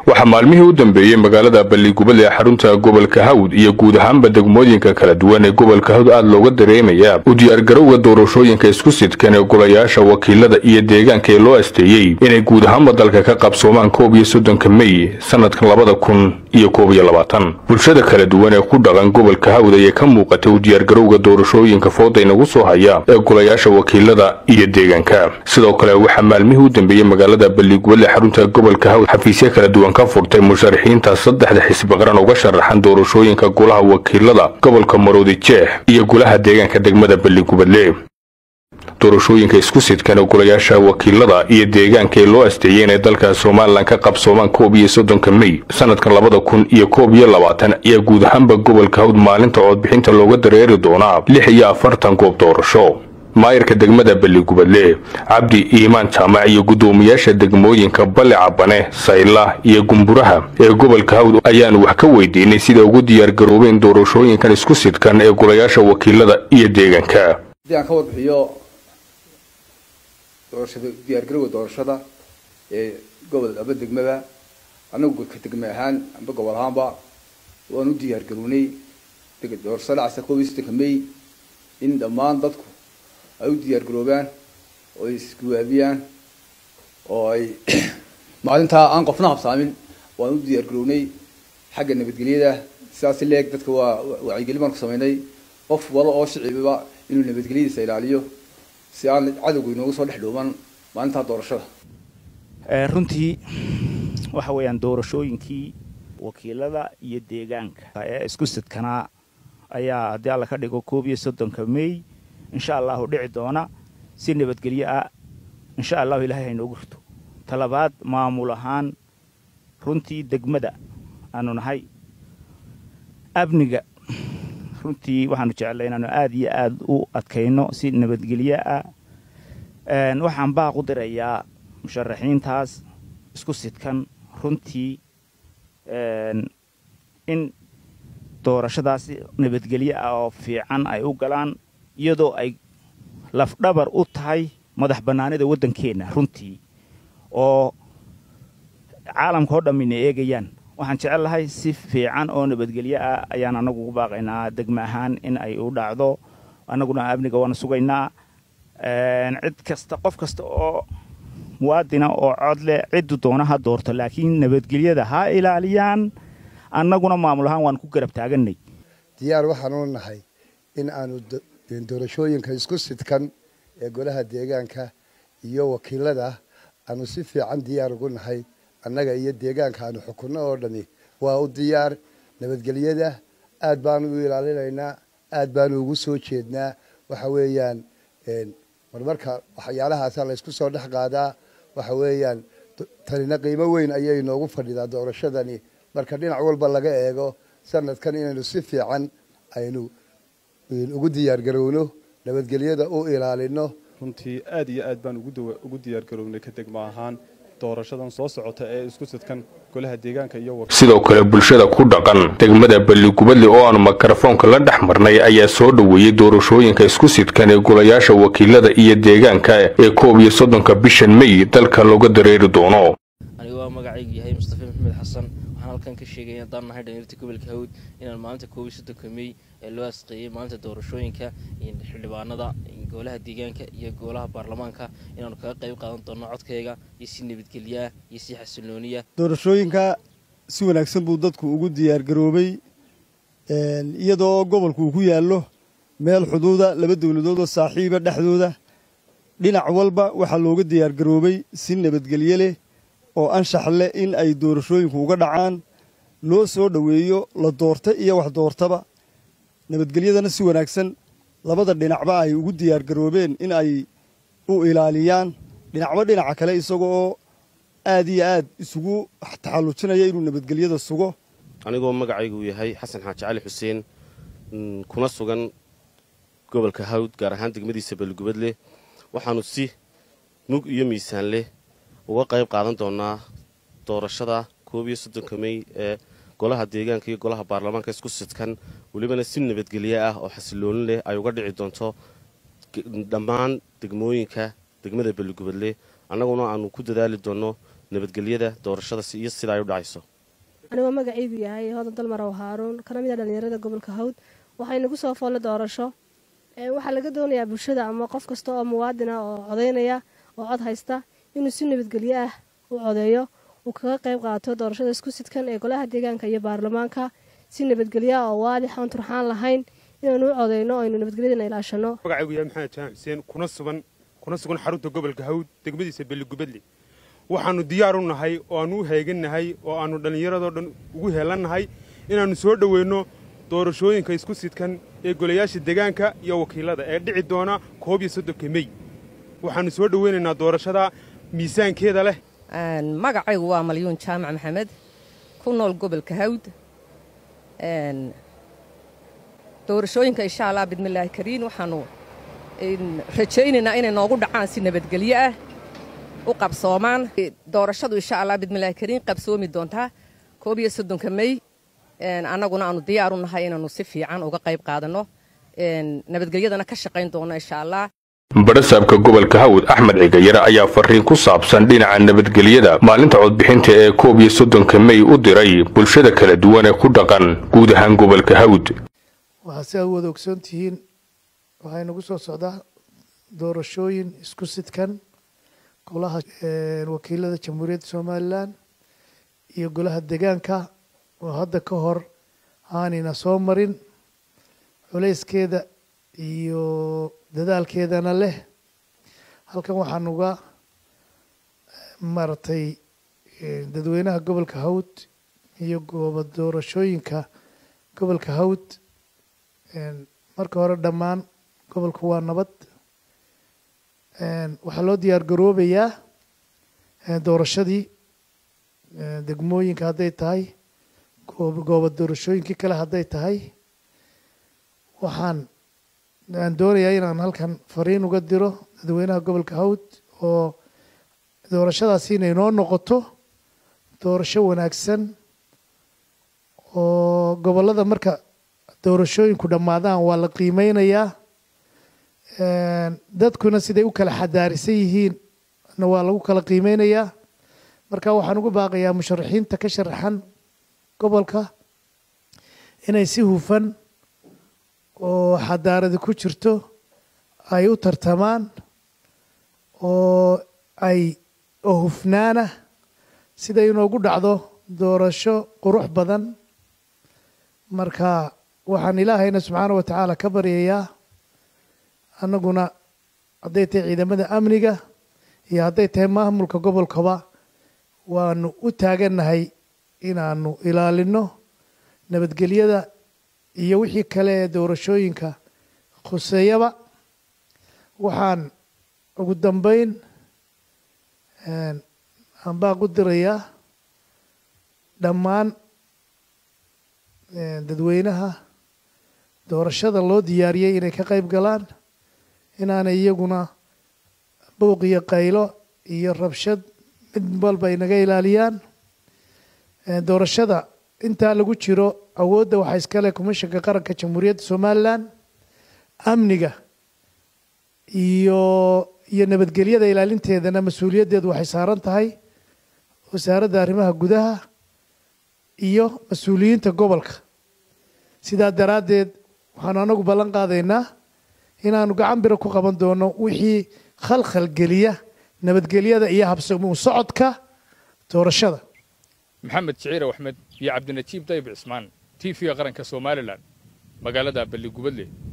waxaa maalmihii u dambeeyey magaalada balligubad ee xarunta gobolka hawd iyo guud ahaanba degmooyinka kala duwan ee gobolka hawd aada looga dareemayaa u diyaargarowga doorashooyinka isku sidkan ee golayaasha wakiilada iyo deegaanka ee loo asteeyey inay guud ahaanba dalka ka qabsoomaan koob iyo soddonka mey sanadkan labada kun iyo koob iyo labaatan bulshada kala duwan ee ku dhaqan gobolka hawd ayay ka muuqatay u diyaargarowga doorashooyinka fooda inagu soo haya ee golayaasha wakiilada iyo deegaanka sidoo kale waxaa maalmihii u dambeeyey magaalada balligubad ee xarunta gobolka hawd xafiisyo kala duwan ka furtay musharaxiinta saddexda xisbi qaran uga sharaxan doorashooyinka golaha wakiilada gobolka maroodi jeex iyo golaha deegaanka degmada balligubadle doorashooyinka isku sidkan ee golayaasha wakiilada iyo deegaanka ee loo asteeyey inay dalka somalilan ka qabsoomaan koob iyo soddonka mey sanadkan labada kun iyo koob iyo labaatan ayaa guud ahaanba gobolka hawd maalinta codbixinta looga dareeri doonaa lix iyo afartan goob doorasho maayarka degmada balligubadle cabdi iimaan jaamac iyo guddoomiyaasha degmooyinka balle cabane sayla iyo gumburaha ee gobolka hawd ayaanu wax ka weydiinay sida ugu diyaargaroobeen doorashooyinkan isku sidkan ee golayaasha wakiilada iyo deegaanka haddii aan ka warbixiyo doorashada diyaargarowga doorashada ee gobol aba degmada anagu ka degme ahaan amba gobol ahaanba waan u diyaargarownay doorashada dhacaysa koob iyo sodonka may in dhammaan dadku ay u diyaargaroobaan oo ay isguwaabiyaan oo ay maalintaa aan qofna habsaamin waan u diyaargarownay xagga nabadgelyada sidaasi leeg dadka waa wacyigelin baan ku samaynay qof wala oo shicibiba inuu nabadgelyadiisa ilaaliyo si aan cadowga inoogu soo dhex dhooman maalintaa doorashada runtii waxa weeyaan doorashooyinkii wakiilada iyo deegaanka ee isku sidkanaa ayaa haddii alla ka dhigo koob iyo soddonka may insha allahu dhici doona si nabadgelyo ah insha allahu ilahay haynoogu rito talabaad maamul ahaan runtii degmada aanu nahay amniga runtii waxaanu jeclay inaanu aada iyo aada u adkayno si nabadgelyo ah waxaan baaq u dirayaa musharaxiintaas isku sidkan runtii in doorashadaasi nabadgelyo ah oo fiican ay u galaan iyadoo ay lafdhabar u tahay madax bannaanida waddankeenna runtii oo caalamka oo dhammina eegayaan waxaan jecel lahay si fiican oo nabadgelyo ah ayaan anagu ugu baaqaynaa degme ahaan in ay u dhacdo annaguna amniga waana sugaynaa cid kasta qof kasta oo muwaadina oo cod leh ciddu doona ha doorto laakiin nabadgelyada ha ilaaliyaan annaguna maamul ahaan waan ku garab taaganay diyaar waxaanu nahay in aanu doorashooyinka isku sidkan ee golaha deegaanka iyo wakiilada aanu si fiican diyaar ugu nahay annaga iyo deegaanka aanu xukunno oo dhami waa u diyaar nabadgelyada aad baanu u ilaalinaynaa aad baanu ugu soo jeednaa waxa weeyaan marmarka waxyaalahaasa laysku soo dhex qaadaa waxa weeyaan tanina qiimo weyn ayay noogu fadhidaa doorashadani marka dhinac walba laga eego sanadkan inaynu si fiican aynu ugu diyaargarowno nabadgelyada u ilaalino runtii aad iyo aad baan ugu diyaargarownay ka degmo ahaan doorashadan soo socota ee isku sidkan golaha deegaanka iyo sidoo kale bulshada ku dhaqan degmada balligubadle oo aanu mikrofoonka la dhex marnay ayaa soo dhoweeyey doorashooyinka isku sidkan ee golayaasha wakiilada iyo deegaanka ee koob iyo soddonka bishan mey dalka looga dareeri doono anigu waa magacaygu yahay mustafa maxamed xasan waxaan halkan ka sheegaya haddaan nahay dhalinyarta gobolka hawd inaan maalinta koob iyo soddonka mey ee loo asqeeyey maalinta doorashooyinka xildhibaanada golaha deegaanka iyo golaha baarlamaanka inaanu kaga qayb qaadan doono codkayga iyo si nabadgelyaah iyo si xasilooniya doorashooyinka si wanaagsan buu dadku ugu diyaargaroobay iyadoo gobolku uu ku yaallo meel xuduuda laba dowladood oo saaxiiba dhexdooda dhinac walba waxaa looga diyaargaroobay si nabadgelye leh oo anshax leh in ay doorashooyinku uga dhacaan loo soo dhoweeyo la doorta iyo wax doortaba nabadgelyadana si wanaagsan labada dhinacba ay ugu diyaargaroobeen in ay u ilaaliyaan dhinacba dhinaca kale isagoo aad iyo aad isugu taxallujinaya inuu nabadgelyada sugo anigoo magacaygu yahay xasan xaaji cali xuseen kuna sugan gobolka hawd gaar ahaan degmadiisa balligubadleh waxaannu si mug iyo miisaan leh uga qayb qaadan doonaa doorashada koob iyo soddonka mey ee golaha deegaanka iyo golaha baarlamaanka isku sidkan welibana si nabadgelye ah oo xasilooni leh ay uga dhici doonto dhammaan degmooyinka degmada balligubadle annaguna aanu ku dadaali doonno nabadgelyada doorashada iyo sida ay u dhacayso anigoo magacaygu yahay hodan dalmarow haaruun kana mid a dhallinyarada gobolka hawd waxaynagu soo foolle doorasho waxaa laga doonayaa bulshada ama qof kasta oo muwaadina oo codaynaya oo cod haysta inuu si nabadgelyo ah u codeeyo uu kaga qayb qaato doorashada isku sidkan ee golaha deegaanka iyo baarlamaanka si nabadgelyo ah oo waadix oon turxaan lahayn inaanu u codeyno o aynu nabadgelyadana ilaashano magacaygu yahay maxamed jaamac xuseen kuna sugan kuna sugan xarunta gobolka hawd degmadiisa belligubadle waxaannu diyaar u nahay oo aannu u heegannahay oo aannu dhallinyaradoo dhan ugu heelannahay inaannu soo dhoweyno doorashooyinka isku sidkan ee golayaasha deegaanka iyo wakiilada ee dhici doona koob iyo soddonka mey waxaannu soo dhoweynaynaa doorashada miisaankeeda leh magacaygu waa malyuun jaamac maxamed ku nool gobolka hawd doorashooyinka insha allah bidmillaahi kariin waxaannu rajaynaynaa inay noogu dhacaan si nabadgelyo ah u qabsoomaan doorashadu insha allah bidmillaahi kariin qabsoomi doontaa koob iyo soddonka mey annaguna aanu diyaar u nahay inaannu si fiican uga qayb qaadanno nabadgelyadana ka shaqayn doonno insha allah badhasaabka gobolka hawd axmed cigayare ayaa fariin ku saabsan dhinaca nabadgelyada maalinta codbixinta ee koob iyo soddonka mey u diray bulshada kala duwan ee ku dhaqan guud ahaan gobolka hawd waxaa si aad u wada ogsoon tihiin waxaa inagu soo socdaa doorashooyin isku sidkan golaha wakiilada jamhuuriyadda somalilan iyo golaha deegaanka oo hadda ka hor aanayna soo marin culayskeeda iyo dadaalkeedana leh halkan waxaan uga maaragtay dadweynaha gobolka hawd iyo gooba doorashooyinka gobolka hawd marka hore dhammaan gobolku waa nabad waxaa loo diyaar garoobayaa doorashadii degmooyinka hadday tahay gooba doorashooyinkii kale hadday tahay waxaan aan doonayaa inaan halkan fariin uga diro dadweynaha gobolka hawd oo doorashadaasi inay noo noqoto doorasho wanaagsan oo gobollada marka doorashooyinku dhammaadaan waa la qiimeynayaa dadkuna siday u kala xadaarisan yihiin na waa lagu kala qiimeynayaa marka waxaan ugu baaqayaa musharaxiinta ka sharaxan gobolka inay si hufan oo xadaaradi ku jirto ay u tartamaan oo ay oo hufnaana sida inoogu dhacdo doorasho qurux badan marka waxaan ilaahayna subxaana wa tacaala ka baryayaa annaguna hadday tahay ciidamada amniga iyo hadday tahay maamulka gobolkaba waanu u taagannahay inaanu ilaalino nabadgelyada iyo wixii kale ee doorashooyinka khuseeyaba waxaan ugu dambeyn aan baaq u dirayaa dhammaan dadweynaha doorashada loo diyaariyey inay ka qayb galaan inaanay iyaguna buuq iyo qaylo iyo rabshad mid walba ay naga ilaaliyaan doorashada intaa lagu jiro awoodda waxaa iskale komishanka qaranka jamhuuriyadda somalilan amniga iyo iyo nabadgelyada ilaalinteedana mas-uuliyaddeedu waxay saaran tahay wasaaradda arrimaha gudaha iyo mas-uuliyiinta gobolka sidaa daraaddeed waxaanu anagu ballan qaadaynaa inaanu gacan biro ku qaban doono wixii khalkhal geliya nabadgelyada iyo habsami u socodka doorashada maxamed jiciir axmed iyo cabdinatiib dayib cismaan t v-ga qaranka somalilan magaalada balligubadle